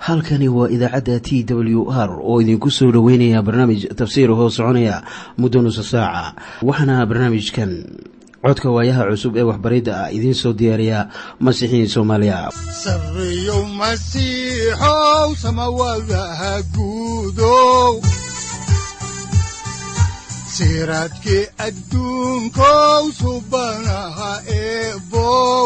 halkani waa idaacadda t w r oo idinku soo dhoweynaya barnaamij tafsiir hoo soconaya muddo nusa saaca waxaana barnaamijkan codka waayaha cusub ee waxbaridda ah idiin soo diyaariya masiixiin soomaaliya sareyow masiixow samawadaha guudow siraadkii adduunkow subanaha eebow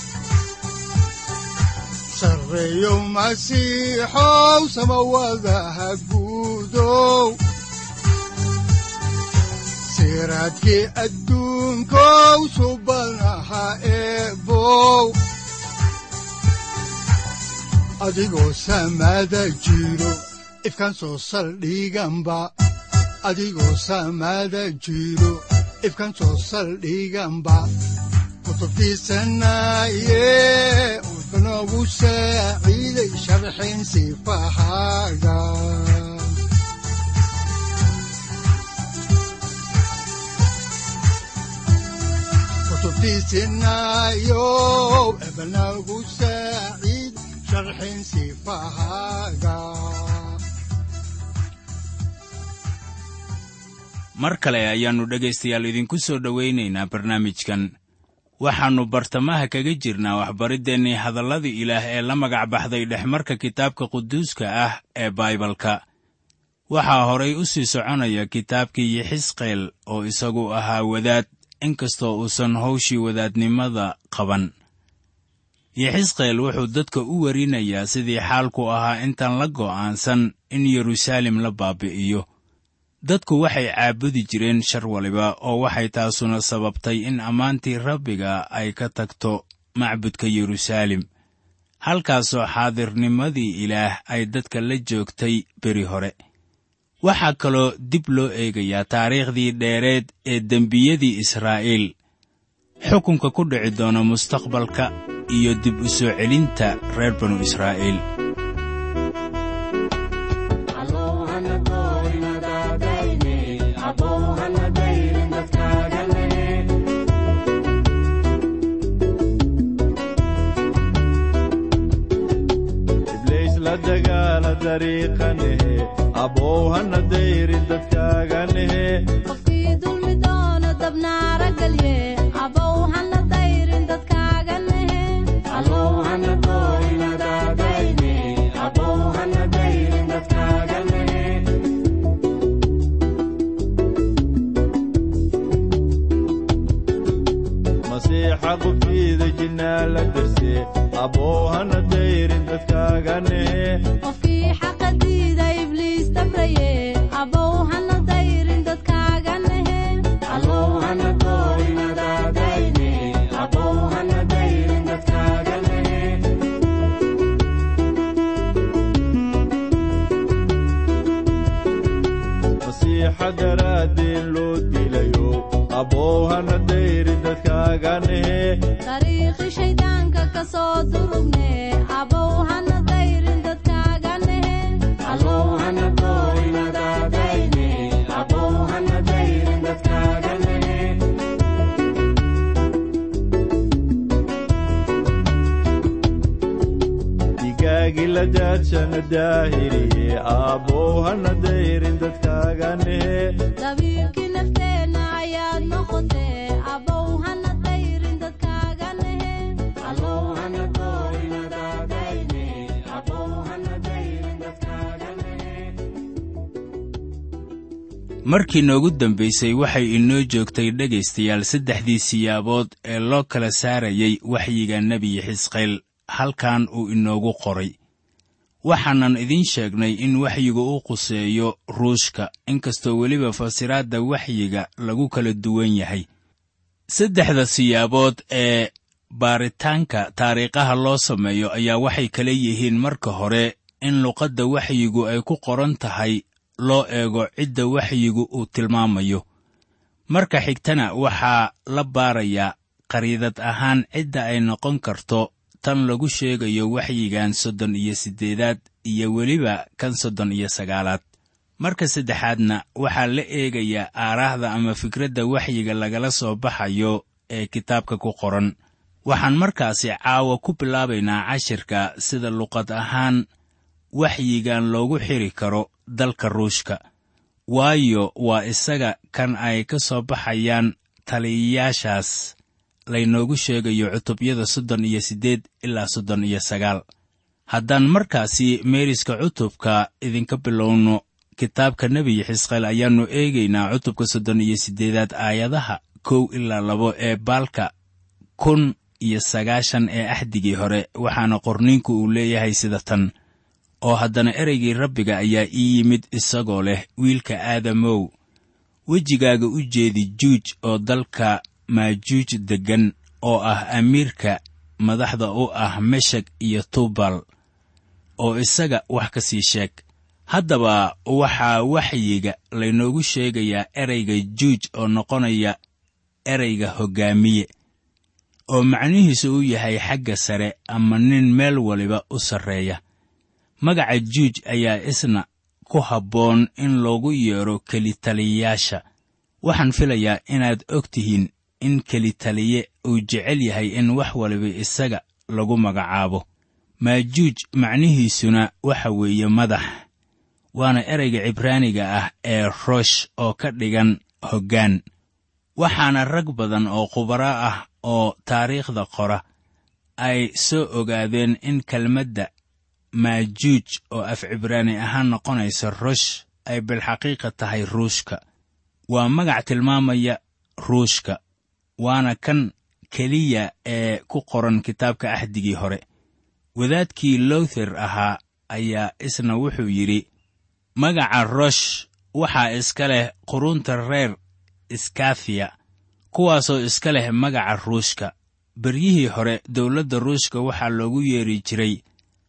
sareyow masiixow samawadaha guudow siraadkii adduunkow subanaha eebow adigoo samaada jiro ifkaan soo saldhiganba adigoo samaada jiro ifkaan soo saldhiganba kutubtiisanaye wuxunogu saaciiday sharxin sifahaaga kutubtiisinayow ebanagu saaciid sharxin sifahaaga mar kale ayaannu dhegaystayaal idinku soo dhowaynaynaa barnaamijkan waxaannu bartamaha kaga jirnaa waxbariddeenii hadalladii ilaah ee la magac baxday dhexmarka kitaabka quduuska ah ee baibalka waxaa horay u sii soconaya kitaabkii yixisqeel oo isagu ahaa wadaad inkastoo uusan hawshii wadaadnimada qaban yixisqeel wuxuu dadka u warinayaa sidii xaalku ahaa intaan la go'aansan in yeruusaalem la baabi'iyo dadku waxay caabudi jireen shar waliba oo waxay taasuna sababtay in ammaantii rabbiga ay ka tagto macbudka yeruusaalem halkaasoo xaadirnimadii ilaah ay dadka la joogtay beri hore waxaa kaloo dib loo eegayaa taariikhdii dheereed ee dembiyadii israa'iil xukunka ku dhici doona mustaqbalka iyo dib u soo celinta reer banu israa'iil qofkii dulmi doono dabnaara gelye abow hana dayrin dadkaaga nehe masiixa qubtiida jinnaa la darse abow hana dayrin dadkaaga nehe qofkii xaqa diida ibliis dabraye abow hana dayrin dadkaaga nehe masiixa daraaddeen loo dilayo abow hana dayrin dadkaaga nehe dariiqi shayddaanka ka soo durugne abow hana dayrin dadkaaga nehe digaagi la daadshana daahiriye abow hana dayrin dadkaaga nehe dabiibkii nafteenna ayaad noqotee abow hana dayrin dadkaaga nehe markii noogu dambaysay waxay inoo joogtay dhegaystayaal saddexdii siyaabood ee loo kala saarayay waxyiga nebi xisqeel halkan uu inoogu qoray waxaanan idiin sheegnay in waxyiga u quseeyo ruushka inkastoo weliba fasiraadda waxyiga lagu kala duwan yahay saddexda siyaabood ee baaritaanka taariikhaha loo sameeyo ayaa waxay kala yihiin marka hore in luqadda waxyigu ay ku qoran tahay loo eego cidda waxyigu uu tilmaamayo marka xigtana waxaa la baarayaa qariidad ahaan cidda ay noqon karto tan lagu sheegayo waxyigan soddon iyo siddeedaad iyo weliba kan soddon iyo sagaalaad marka saddexaadna waxaa la eegayaa aaraahda ama fikradda waxyiga lagala soo baxayo ee kitaabka ku qoran waxaan markaasi caawa ku bilaabaynaa cashirka sida luqad ahaan waxyigan loogu xiri karo dalka ruushka waayo waa isaga kan ay ka soo baxayaan taliyayaashaas laynoogu sheegayo cutubyada soddon iyo siddeed ilaa soddon iyo sagaal haddaan markaasi meeriska cutubka idinka bilowno kitaabka nebiyi xisqeel ayaannu eegaynaa cutubka soddon iyo siddeedaad aayadaha kow ilaa labo ee baalka kun iyo sagaashan ee axdigii hore waxaana qorniinku uu leeyahay sida tan oo haddana ereygii rabbiga ayaa ii yimid isagoo leh wiilka aadamow wejigaaga u jeedi juuj oo dalka maajuuj deggan oo ah amiirka madaxda u ah meshek iyo tubal oo isaga wax ka sii sheeg haddaba waxaa waxyiga laynoogu sheegayaa ereyga juuj oo noqonaya ereyga hoggaamiye oo macnihiisu u yahay xagga sare ama nin meel waliba u sarreeya magaca juuj ayaa isna ku habboon in loogu yeedho kelitaliyayaasha waxaan filayaa inaad og tihiin in kelitaliye uu jecel yahay in wax waliba isaga lagu magacaabo maajuuj macnihiisuna waxa weeye madax waana ereyga cibraaniga ah ee roosh oo ka dhigan hoggaan waxaana rag badan oo khubaro ah oo taariikhda qora ay soo ogaadeen in kelmadda maajuuj oo af cibraani ahaan noqonaysa rosh ay bilxaqiiqa tahay ruushka waa magac tilmaamaya ruushka waana kan keliya ee ku qoran kitaabka axdigii hore wadaadkii lowther ahaa ayaa isna wuxuu yidhi magaca rosh waxaa iska leh qurunta reer iskafiya kuwaasoo iska leh magaca ruushka beryihii hore dowladda ruushka waxaa loogu yeeri jiray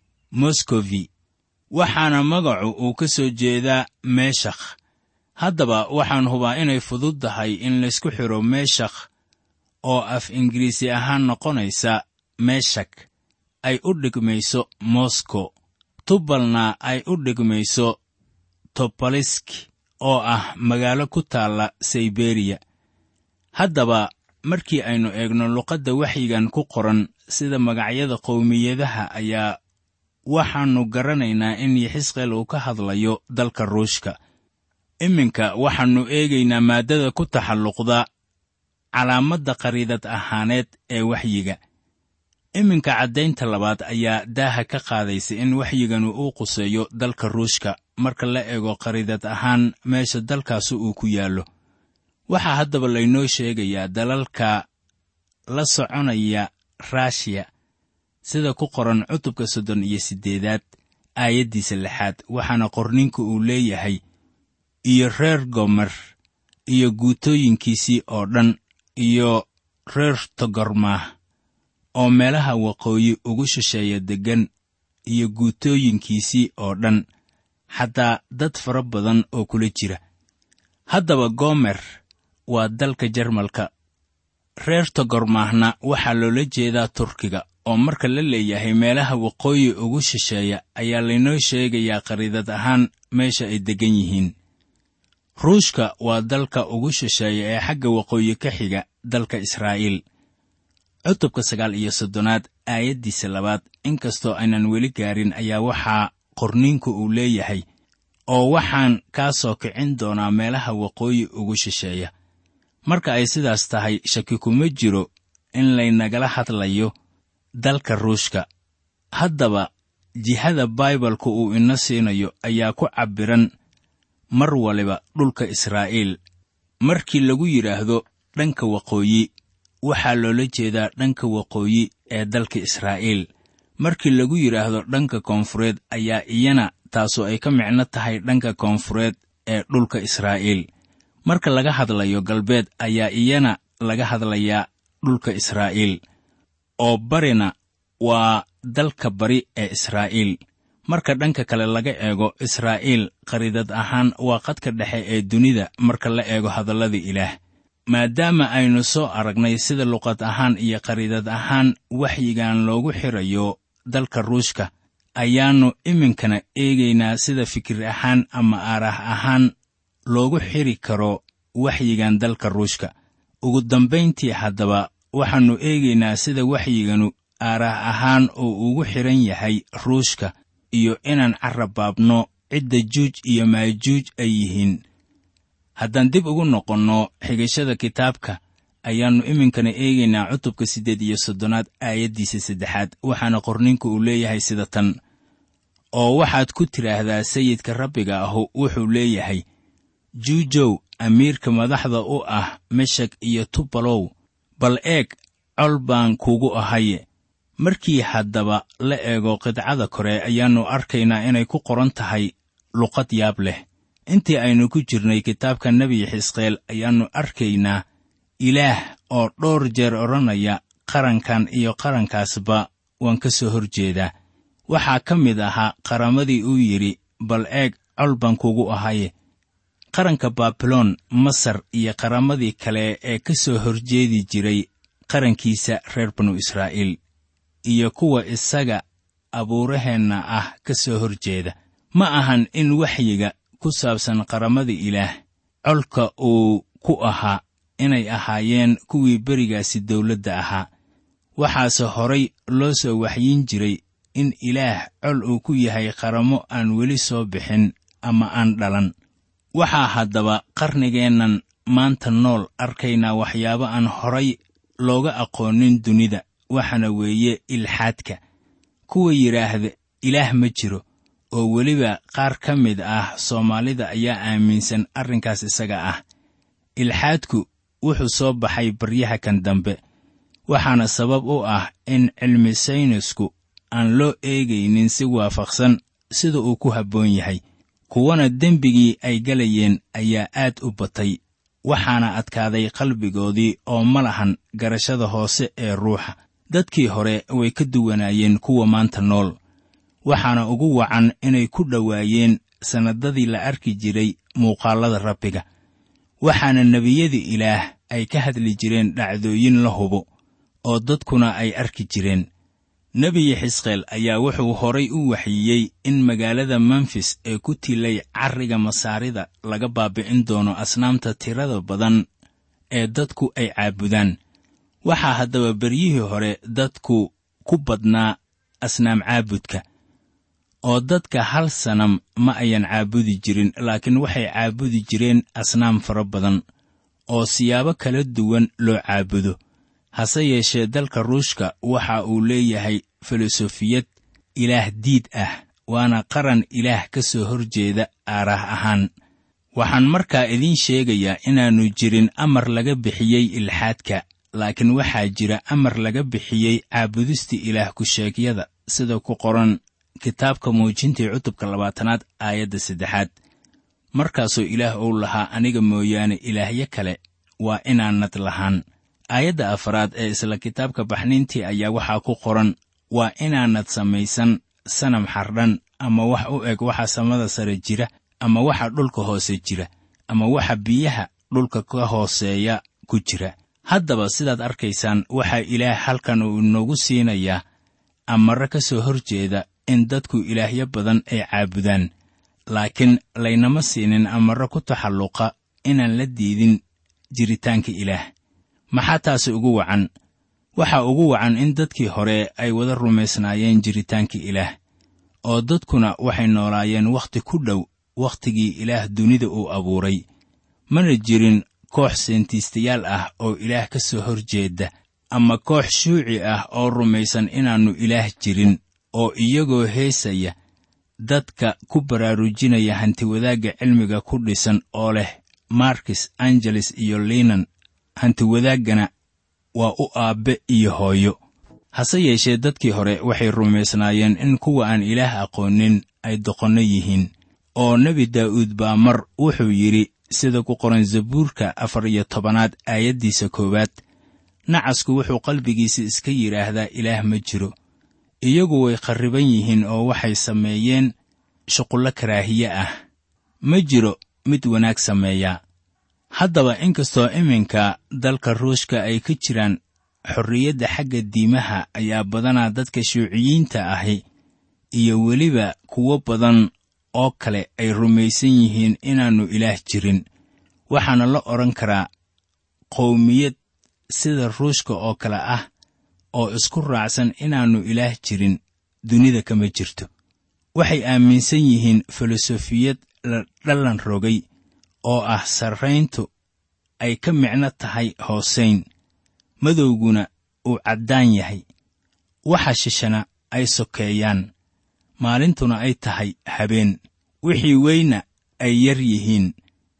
moskofi waxaana magacu uu ka soo jeedaa meeshakh haddaba waxaan hubaa inay fudud tahay in laysku xidho meeshakh oo af ingiriisi ahaan noqonaysa meeshak ay u dhigmayso moskow tubalna ay u dhigmayso tobolisk oo ah magaalo ku taalla sayberiya haddaba markii aynu eegno luqadda waxyigan ku qoran sida magacyada qowmiyadaha ayaa waxaannu garanaynaa in yaxisqeel uu ka hadlayo dalka ruushka iminka waxaannu eegaynaa maaddada ku taxalluqda calaamadda qariidad ahaaneed ee waxyiga iminka caddaynta labaad ayaa daaha ka qaadaysa in waxyiganu uu quseeyo dalka ruushka marka la eego qariidad ahaan meesha dalkaasu uu ku yaallo waxaa haddaba laynoo sheegayaa dalalka la soconaya raashiya sida ku qoran cutubka soddon iyo siddeedaad aayaddiisa lixaad waxaana qorninku uu leeyahay iyo reer gomer iyo guutooyinkiisii oo dhan iyo reer togormaah oo meelaha waqooyi ugu shisheeya deggan iyo guutooyinkiisii oo dhan xataa dad fara badan oo kula jira haddaba gomer waa dalka jarmalka reer togormaahna waxaa loola jeedaa turkiga oo marka la leeyahay meelaha waqooyi ugu shisheeya ayaa laynoo sheegayaa qariidad ahaan meesha ay deggan yihiin ruushka waa dalka ugu shisheeya ee xagga waqooyi ka xiga dalka israa'iil cutubka sagaal iyo soddonaad aayaddiisa labaad inkastoo aynan weli gaarin ayaa waxaa qorniinku uu leeyahay oo waxaan kaa soo kicin doonaa meelaha waqooyi ugu shisheeya marka ay sidaas tahay shaki kuma jiro in laynagala hadlayo dalka ruushka haddaba jihada baibalku uu ina siinayo ayaa ku cabbiran mar waliba dhulka israa'iil markii lagu yidhaahdo dhanka waqooyi waxaa loola jeedaa dhanka waqooyi ee dalka israa'iil markii lagu yidhaahdo dhanka koonfureed ayaa iyana taasu ay ka micno tahay dhanka koonfureed ee dhulka israa'iil marka laga hadlayo galbeed ayaa iyana laga hadlayaa dhulka israa'iil oo barina waa dalka bari ee israa'iil marka dhanka kale laga eego israa'iil qariidad ahaan waa qadka dhexe ee dunida marka la eego hadallada ilaah maadaama aynu soo aragnay sida luqad ahaan iyo qariidad ahaan waxyigan loogu xirayo dalka ruushka ayaannu iminkana eegaynaa sida fikir ahaan ama aaraah ahaan loogu xiri karo waxyigan dalka ruushka ugu dambayntii haddaba waxaannu eegaynaa sida waxyiganu aaraah ahaan uu ugu xidhan yahay ruushka iyo inaan carrabaabno cidda juuj iyo maajuuj ay yihiin haddaan dib ugu noqonno xigashada kitaabka ayaannu iminkana eegaynaa cutubka siddeed iyo soddonaad aayaddiisa saddexaad waxaana qorninku uu leeyahay sida tan oo waxaad ku tidhaahdaa sayidka rabbiga ahu wuxuu leeyahay juujow amiirka madaxda u ah meshak iyo tubalow bal eeg col baan kugu ahaye markii haddaba la eego qidcada kore ayaannu arkaynaa inay ku qoran tahay luqad yaab leh intii aynu ku jirnay kitaabka nebi xisqeel ayaannu arkaynaa ilaah oo dhowr jeer odhanaya qarankan iyo qarankaasba waan ka soo hor jeedaa waxaa ka mid ahaa qaramadii uu yidhi bal eeg col baan kugu ahaye qaranka baabiloon masar iyo qaramadii kale ee ka soo horjeedi jiray qarankiisa reer banu israa'iil iyo kuwa isaga abuuraheenna ah ka soo hor jeeda ma ahan in waxyiga ku saabsan qaramada ilaah colka uu ku ahaa inay ahaayeen kuwii berigaasi dawladda ahaa waxaase horay loo soo waxyin jiray in ilaah col uu ku yahay qaramo aan weli soo bixin ama aan dhalan waxaa haddaba qarnigeennan maanta nool arkaynaa waxyaabo aan horay looga aqoonin dunida waxaana weeye ilxaadka kuwa yidhaahda ilaah ma jiro oo weliba qaar ka mid ah soomaalida ayaa aaminsan arrinkaas isaga ah ilxaadku wuxuu soo baxay baryaha kan dambe waxaana sabab u ah in cilmi saynisku aan loo eegaynin si waafaqsan sida uu ku habboon yahay kuwana dembigii ay galayeen ayaa aad u batay waxaana adkaaday qalbigoodii oo ma lahan garashada hoose ee ruuxa dadkii hore way ka duwanaayeen kuwa maanta nool waxaana ugu wacan inay ku dhowaayeen sannadadii la arki jiray muuqaallada rabbiga waxaana nebiyadii ilaah ay ka hadli jireen dhacdooyin la hubo oo dadkuna ay arki jireen nebiyi xisqeel ayaa wuxuu horay u waxyiyey in magaalada memfis ee ku tilay carriga masaarida laga baabi'in doono asnaamta tirada badan ee dadku ay caabudaan waxaa haddaba beryihii hore dadku ku badnaa asnaam caabudka oo dadka hal sanam ma ayan caabudi jirin laakiin waxay caabudi jireen asnaam fara badan oo siyaabo kala duwan loo caabudo hase yeeshee dalka ruushka waxa uu leeyahay filosofiyad ilaah diid ah waana qaran ilaah ka soo hor jeeda aarah ahaan waxaan markaa idiin sheegayaa inaannu jirin amar laga bixiyey ilxaadka laakiin waxaa jira amar laga bixiyey caabudista ilaah ku-sheegyada sida ku qoran kitaabka muujintii cutubka labaatanaad aayadda saddexaad markaasoo ilaah uu lahaa aniga mooyaane ilaahyo kale waa inaanad lahaan aayadda afaraad ee isla kitaabka baxniintii ayaa waxaa ku qoran waa inaanad samaysan sanam xardhan ama wax u eg waxa samada sare jira ama waxa dhulka hoose jira ama waxa biyaha dhulka ka hooseeya ku jira haddaba sidaad arkaysaan waxaa ilaah halkan uu inoogu siinayaa amare ka soo hor jeeda in dadku ilaahyo badan ay caabudaan laakiin laynama siinin amare ku taxalluqa inaan la diidin jiritaanka ilaah maxaa taasi ugu wacan waxaa ugu wacan in dadkii hore ay wada rumaysnaayeen jiritaanka ilaah oo dadkuna waxay noolaayeen wakhti ku dhow wakhtigii ilaah dunida uu abuuray mana jirin koox seentiistayaal ah oo ilaah ka soo hor jeeda ama koox shuuci ah oo rumaysan inaannu ilaah jirin oo iyagoo heesaya dadka ku baraarujinaya hantiwadaagga cilmiga ku dhisan oo leh markis angeles iyo linan hantiwadaaggana waa u aabbe iyo hooyo hase yeeshee dadkii hore waxay rumaysnaayeen in kuwa aan ilaah aqoonin ay doqonno yihiin oo nebi daa'uud baa mar wuxuu yidhi sida ku qoran zabuurka afar iyo tobanaad aayaddiisa koowaad nacasku wuxuu qalbigiisa iska yidhaahdaa ilaah ma jiro iyagu way kharriban yihiin oo waxay sameeyeen shuqullo karaahiye ah ma jiro mid wanaag sameeyaa haddaba inkastoo iminka dalka ruushka ay ka jiraan xorriyadda xagga diimaha ayaa badanaa dadka shuuciyiinta ahi iyo weliba kuwo badan oo kale ay rumaysan yihiin inaannu ilaah jirin waxaana la odhan karaa qowmiyad sida ruushka oo kale ah oo isku raacsan inaannu ilaah jirin dunida kama jirto waxay aaminsan yihiin filosofiyad la dhallan rogay oo ah sarrayntu ay ka micno tahay hoosayn madowguna uu caddaan yahay waxa shishana ay sokeeyaan maalintuna ay tahay habeen wixii weyna ay yar yihiin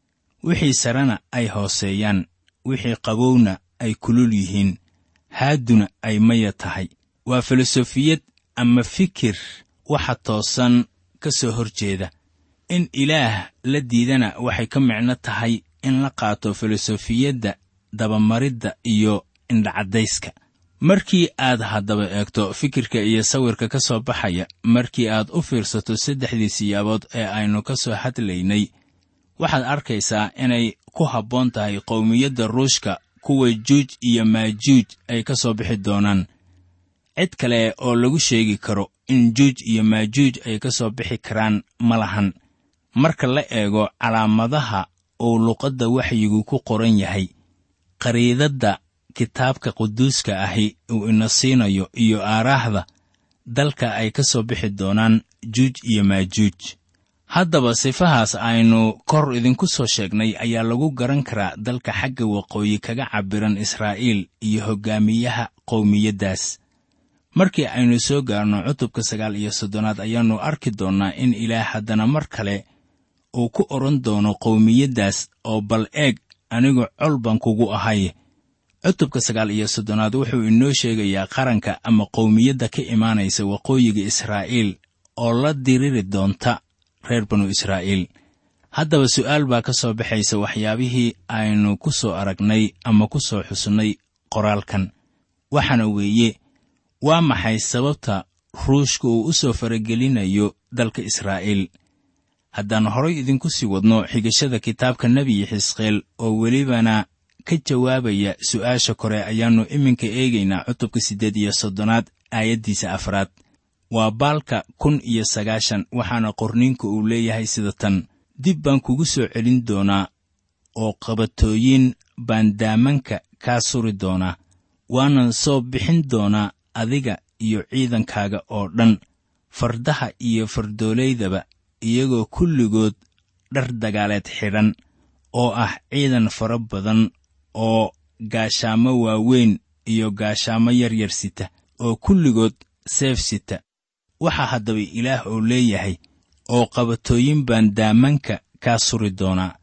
wixii sarena ay hooseeyaan wixii qabowna ay kulul yihiin haadduna ay maya tahay waa filosofiyad ama fikir waxa toosan ka soo hor jeeda in ilaah la diidana waxay ka micno tahay in la qaato filosofiyadda dabamaridda iyo indhacaddayska markii aad haddaba eegto fikirka iyo sawirka ka soo baxaya markii aad u fiirsato saddexdii siyaabood ee aynu ka soo hadlaynay waxaad arkaysaa inay ku habboon tahay qowmiyadda ruushka kuwa juuj iyo maajuuj ay ka soo bixi doonaan cid kale oo lagu sheegi karo in juuj iyo maajuuj ay ka soo bixi karaan ma lahan marka la eego calaamadaha uu luqadda waxyigu ku qoran yahay qariidadda kitaabka quduuska ahi uu ina siinayo iyo aaraahda dalka ay ka soo bixi doonaan juuj iyo maajuuj haddaba sifahaas aynu kor idinku soo sheegnay ayaa lagu garan karaa dalka xagga waqooyi kaga cabbiran israa'iil iyo hoggaamiyaha qowmiyaddaas markii aynu soo gaarno cutubka sagaal iyo soddonaad ayaannu arki doonnaa in ilaah haddana mar kale uu ku odhan doono qowmiyaddaas oo bal eeg anigu col baan kugu ahay cutubka sagaal iyo soddonaad wuxuu inoo sheegayaa qaranka ama qowmiyadda ka imaanaysa waqooyiga israa'iil oo la diriri doonta reer banu israa'iil haddaba su'aal baa ka soo baxaysa waxyaabihii aynu ku soo aragnay ama ku soo xusnay qoraalkan waxaana weeye waa maxay sababta ruushka uu u soo faragelinayo dalka israa'iil haddaan horay idinku sii wadno xigashada kitaabka nebiyi xisqeel oo welibana ka jawaabaya su'aasha kore ayaannu iminka eegaynaa cutubka siddeed iyo soddonaad aayaddiisa afraad waa baalka kun iyo sagaashan waxaana qorniinku uu leeyahay sida tan dib baan kugu soo celin doonaa oo qabatooyin baan daamanka kaa suri doonaa waanan soo bixin doonaa adiga iyo ciidankaaga oo dhan fardaha iyo fardooleydaba iyagoo kulligood dhar dagaaleed xidhan oo ah ciidan fara badan oo gaashaamo waaweyn iyo gaashaamo yaryar sita oo kulligood seef sita waxaa haddaba ilaah oo leeyahay oo qabatooyin baan daamanka kaa suri doonaa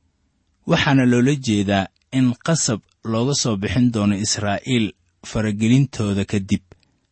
waxaana loola jeedaa in qasab looga soo bixin doono israa'iil faragelintooda kadib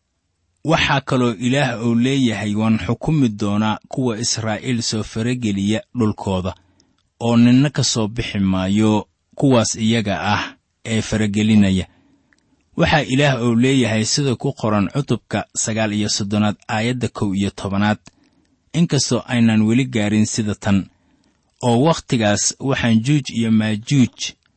waxaa kaloo ilaah uu leeyahay waan xukumi doonaa kuwa israa'iil soo farageliya dhulkooda oo ninna ka soo bixi maayo kuwaas iyaga ah ee faragelinaya waxaa ilaah uu leeyahay sida ku qoran cutubka sagaal iyo soddonaad aayadda kow iyo tobanaad inkastoo aynaan weli gaarin sida tan oo wakhtigaas waxaan juuj iyo maajuuj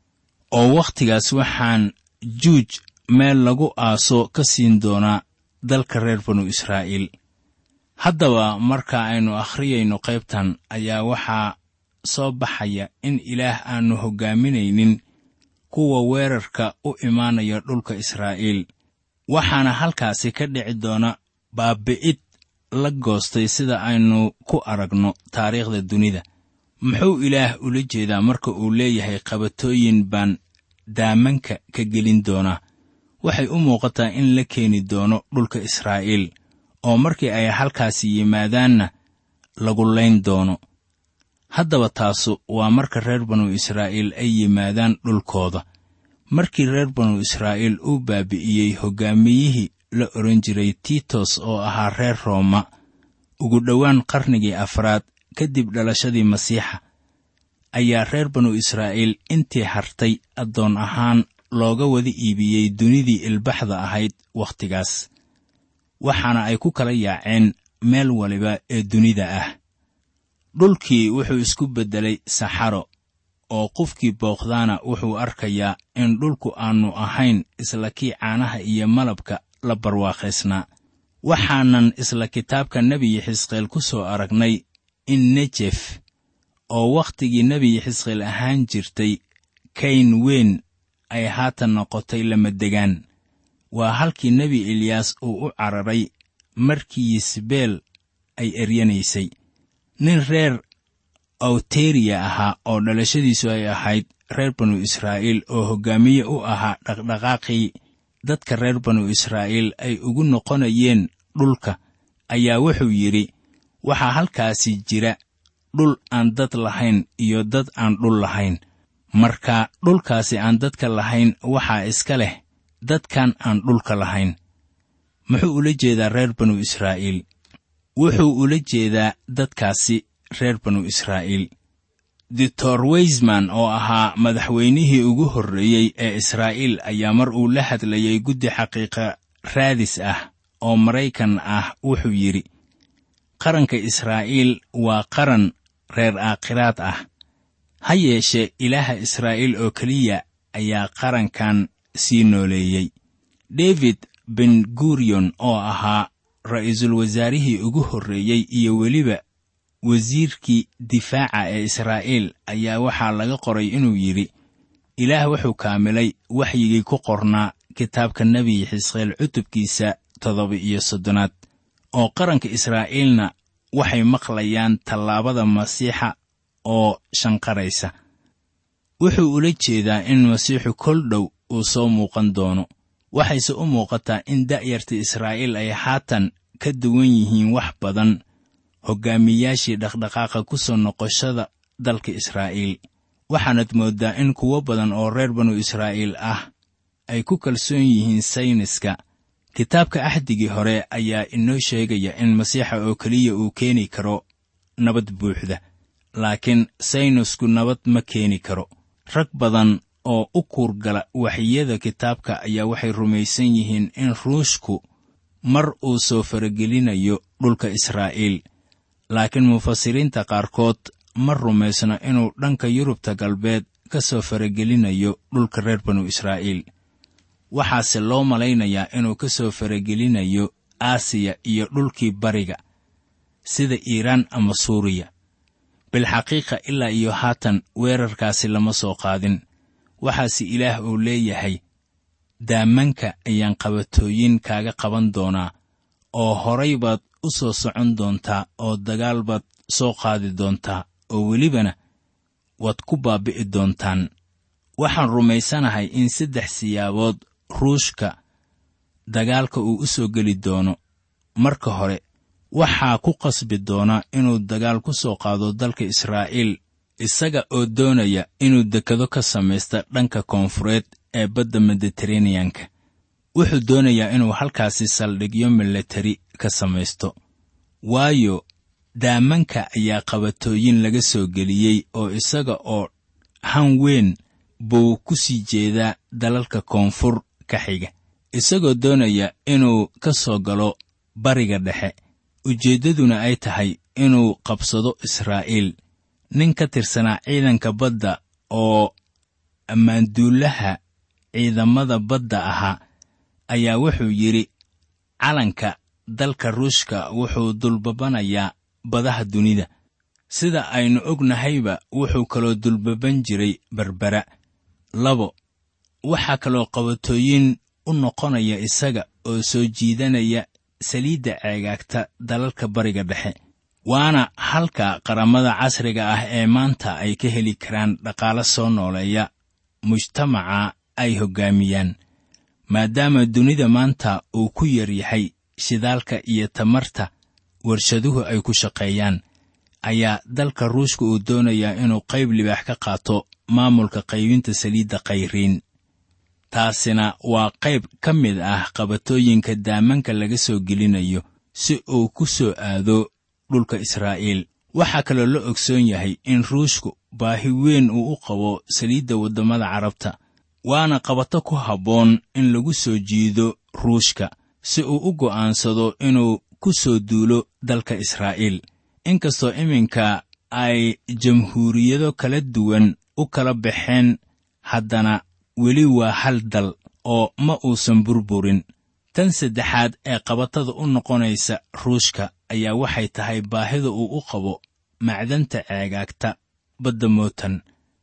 oo wakhtigaas waxaan juuj meel lagu aaso ka siin doonaa dalka reer banu israa'iil haddaba marka aynu akhriyayno qaybtan ayaa waxaa soo baxaya in ilaah aannu hoggaaminaynin kuwa weerarka u imaanaya dhulka israa'iil waxaana halkaasi ka dhici doona baabi'id la goostay sida aynu ku aragno taariikhda dunida muxuu ilaah ula jeedaa marka uu leeyahay qabatooyin baan daamanka ka gelin doonaa waxay u muuqataa in la keeni doono dhulka israa'iil oo markii ay halkaasi yimaadaanna lagu layn doono haddaba taasu waa marka reer banu israa'iil ay yimaadaan dhulkooda markii reer banu israa'iil uu baabi'iyey hoggaamiyihii la odhan jiray tiitos oo ahaa reer rooma ugu dhowaan qarnigii afraad kadib dhalashadii masiixa ayaa reer banu israa'iil intii hartay addoon ahaan looga wada iibiyey dunidii ilbaxda ahayd wakhtigaas waxaana ay ku kala yaaceen meel waliba ee dunida ah dhulkii wuxuu isku beddelay saxaro oo qofkii booqdaana wuxuu arkayaa in dhulku aannu ahayn isla kii caanaha iyo malabka la barwaaqaysnaa waxaanan isla kitaabka nebiyi xisqeel ku soo aragnay in nejef oo wakhtigii nebiyi xisqeel ahaan jirtay kayn weyn ay haatan noqotay lamadegaan waa halkii nebi eliyaas uu u cararay markii yisbeel ay eryanaysay nin reer awteriya ahaa oo dhalashadiisu ay ahayd reer banu israa'iil oo hoggaamiye u ahaa dhaqdhaqaaqii dadka reer banu israa'iil ay ugu noqonayeen dhulka ayaa wuxuu yidhi waxaa halkaasi jira dhul aan dad lahayn iyo dad aan dhul lahayn marka dhulkaasi aan dadka lahayn waxaa iska leh dadkan aan dhulka lahayn muxuu ula jeedaa reer banu israa'iil wuxuu ula jeedaa dadkaasi reer banu israa'iil doctor weysman oo ahaa madaxweynihii ugu horreeyey ee israa'iil ayaa mar uu la hadlayay guddi xaqiiqa raadis ah oo maraykan ah wuxuu yidhi qaranka israa'iil waa qaran reer aakhiraad ah ha yeeshee ilaaha israa'iil oo keliya ayaa qarankan sii nooleeyey david ben gurion oo ahaa ra'iisul wasaarihii ugu horreeyey iyo weliba wasiirkii difaaca ee israa'iil ayaa waxaa laga qoray inuu yidhi ilaah wuxuu kaamilay waxyigii ku qornaa kitaabka nebi xisqeel cutubkiisa toddoba iyo soddonaad oo qaranka israa'iilna waxay maqlayaan tallaabada masiixa oo shanqaraysa wuxuu ula jeedaa in masiixu kol dhow uu soo muuqan doono waxayse u muuqataa in da'yarta israa'iil ay haatan ka duwan yihiin wax badan hoggaamiyaashii dhaqdhaqaaqa ku soo noqoshada dalka israa'iil waxaanad mooddaa in kuwo badan oo reer banu israa'iil ah ay ku kalsoon yihiin sayniska kitaabka axdigii hore ayaa inoo sheegaya in masiixa oo keliya uu keeni karo nabad buuxda laakiin saynisku nabad ma keeni karo rag badan oo u kuurgala waxyada kitaabka ayaa waxay rumaysan yihiin in ruushku mar uu soo faragelinayo dhulka israa'iil laakiin mufasiriinta qaarkood ma rumaysno inuu dhanka yurubta galbeed ka soo faragelinayo dhulka reer banu israa'iil waxaase loo malaynayaa inuu ka soo faragelinayo aasiya iyo dhulkii bariga sida iiraan ama suuriya bilxaqiiqa ilaa iyo haatan weerarkaasi lama soo qaadin waxaase ilaah uu leeyahay daamanka ayaan qabatooyin kaaga qaban doonaa oo horay baad u soo socon doontaa oo dagaal baad soo qaadi doontaa oo welibana waad ku baabi'i doontaan waxaan rumaysanahay in saddex siyaabood ruushka dagaalka uu u soo geli doono marka hore waxaa ku qasbi doona inuu dagaal ku soo qaado dalka israa'iil isaga oo doonaya inuu dekado ka samaysta dhanka koonfureed ee badda mediteraneyanka wuxuu doonayaa inuu halkaasi saldhigyo milatari ka samaysto waayo daamanka ayaa qabatooyin laga soo geliyey oo isaga oo han weyn buu ku sii jeedaa dalalka koonfur ka xiga isagoo doonaya inuu ka soo galo bariga dhexe ujeeddaduna ay tahay inuu qabsado israa'iil nin ka tirsanaa ciidanka badda oo ammaanduulaha ciidamada badda ahaa ayaa wuxuu yidhi calanka dalka ruushka wuxuu dulbabanayaa badaha dunida sida aynu ognahayba wuxuu kaloo dulbaban jiray berbera labo waxaa kaloo qabatooyin u noqonaya isaga oo soo jiidanaya saliidda ceegaagta dalalka bariga dhexe waana halka qaramada casriga ah ee maanta ay ka heli karaan dhaqaalo soo nooleeya mujtamaca ay hoggaamiyaan maadaama dunida maanta uu ku yar yahay shidaalka iyo tamarta warshaduhu ay ku shaqeeyaan ayaa dalka ruushka uu doonayaa inuu qayb libaax ka qaato maamulka qaybinta saliidda khayriin taasina waa qayb ka mid ah qabatooyinka daamanka laga soo gelinayo si uu ku soo aado dhulka israa'iil waxaa kaloo la ogsoon yahay in ruushku baahi weyn uu u qabo saliidda waddamada carabta waana qabato ku habboon in lagu soo jiido ruushka si uu u go'aansado inuu ku soo duulo dalka israa'iil inkastoo iminka ay jamhuuriyado kala duwan u kala baxeen haddana weli waa hal dal oo ma uusan burburin tan saddexaad ee qabatada u noqonaysa ruushka ayaa waxay tahay baahida uu u qabo macdanta ceegaagta badda mootan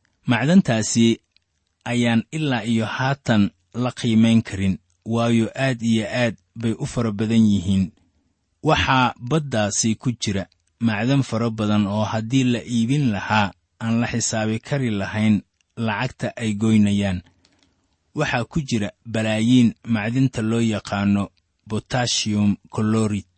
macdantaasi ayaan ilaa iyo haatan la qiimayn karin waayo aad iyo aad bay u fara badan yihiin waxaa baddaasi ku jira macdan fara badan oo haddii la iibin lahaa aan la xisaabi kari lahayn lacagta ay goynayaan waxaa ku jira balaayiin macdinta loo yaqaano botashiyum kolorid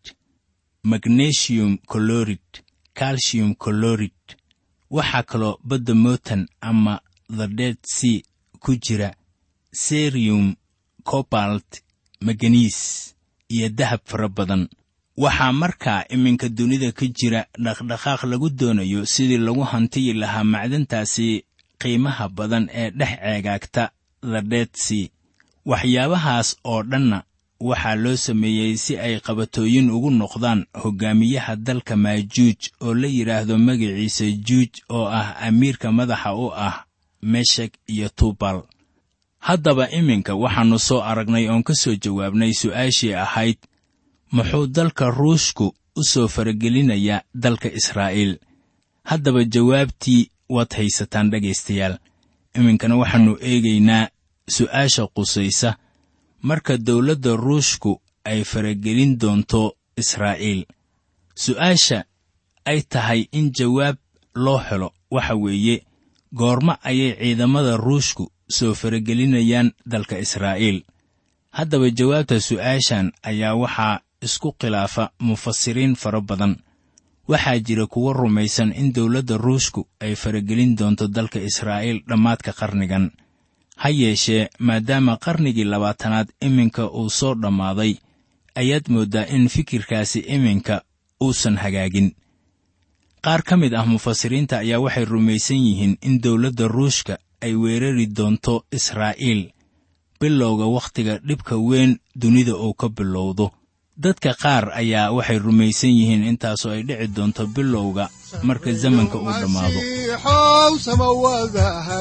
magnesium kolorid calcium kolorid waxaa kaloo badda mootan ama the dead sea ku jira serium cobalt maganiis iyo dahab fara badan waxaa markaa iminka dunida ka jira dhaqdhaqaaq lagu doonayo sidii lagu hantiyi lahaa macdantaasi qiimaha badan ee dhex ceegaagta the dead sea waxyaabahaas oo dhanna waxaa loo sameeyey si ay qabatooyin ugu noqdaan hoggaamiyaha dalka maajuuj oo la yidhaahdo magaciisa juuj oo ah amiirka madaxa u ah meshek iyo tubal haddaba iminka waxaannu soo aragnay oon ka soo jawaabnay su'aashii ahayd muxuu dalka ruushku u soo faragelinayaa dalka israa'iil haddaba jawaabtii waad haysataan dhegaystayaal iminkana waxaannu eegaynaa su'aasha qusaysa marka dawladda ruushku ay faragelin doonto israa'iil su'aasha ay tahay in jawaab loo helo waxa weeye goormo ayay ciidamada ruushku soo faragelinayaan dalka israa'iil haddaba jawaabta su'aashan ayaa waxaa isku khilaafa mufasiriin fara badan waxaa jira kuwo rumaysan in dawladda ruushku ay faragelin doonto dalka israa'iil dhammaadka qarnigan ha yeeshee maadaama qarnigii labaatanaad iminka uu soo dhammaaday ayaad mooddaa in fikirkaasi iminka uusan hagaagin qaar ka mid ah mufasiriinta ayaa waxay rumaysan yihiin in dawladda ruushka ay weerari doonto israa'iil bilowga wakhtiga dhibka weyn dunida uu ka bilowdo dadka qaar ayaa waxay rumaysan yihiin intaasoo ay dhici doonto bilowga marka zamanka uu dhammaado masiixow samawadaha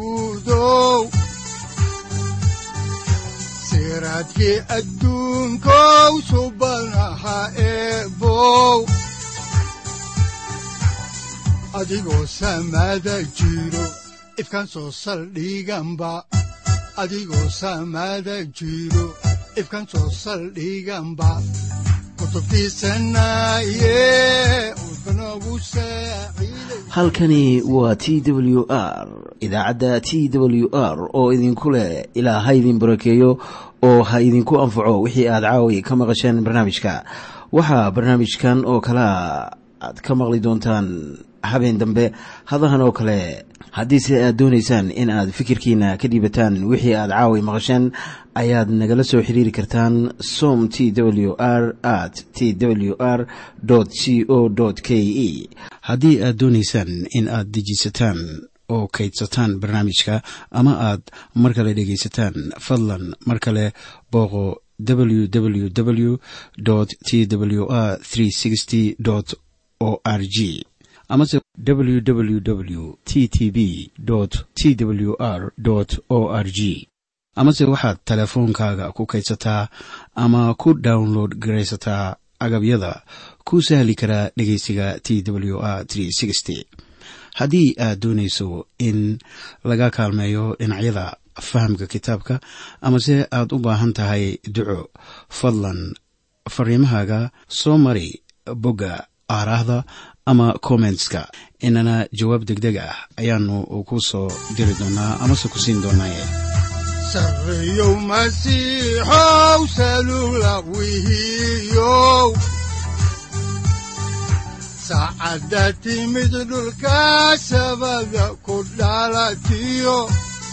guudow siraadkii adduunkow subanaha eebow adigoo samada jiro ifkan soo saldhiganba adigoo samada jiro ifkan soo saldhiganba kutubtiisanaye udbanogu saaciiday halkani waa t w r idaacadda t w r oo idinku leh ilaa ha idin barakeeyo oo ha idinku anfaco wixii aad caawi ka maqasheen barnaamijka waxaa barnaamijkan oo kalea aad ka maqli doontaan habeen dambe hadahan oo kale haddiise aad doonaysaan in aad fikirkiina ka dhiibataan wixii aad caawi maqasheen ayaad nagala soo xiriiri kartaan som t w r at t w r c o k e haddii aad doonaysaan in aad dejiisataan oo kaydsataan barnaamijka ama aad mar kale dhegaysataan fadlan mar kale booqo www t w r o r g amase www t t b t w r o r g amase waxaad teleefoonkaaga ku kaydsataa ama ku download garaysataa agabyada ku sahli karaa dhegeysiga t w r haddii aad doonayso in laga kaalmeeyo dhinacyada fahamka kitaabka amase aad u baahan tahay duco fadlan fariimahaaga soo mari bogga aaraahda ama kommentska inana jawaab deg deg ah ayaanu ku soo diri doonaa amase ku siin doonaaye sarreyow masiixow salula wihiyow saacadda timid dhulka sabada ku dhalatiyo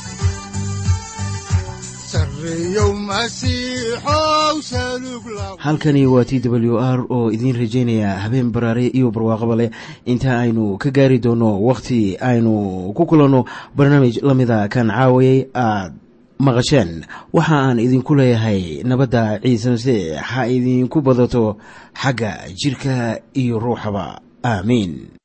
sarreyow masiixow salug la halkani waa t w r oo idiin rajaynaya habeen baraare iyo barwaaqaba leh inta aynu ka gaari doono wakhti aynu ku kulanno barnaamij la mida kan caawayay aad maqasheen waxa aan idinku leeyahay nabadda ciise masiix ha idinku badato xagga jidhka iyo ruuxaba aamiin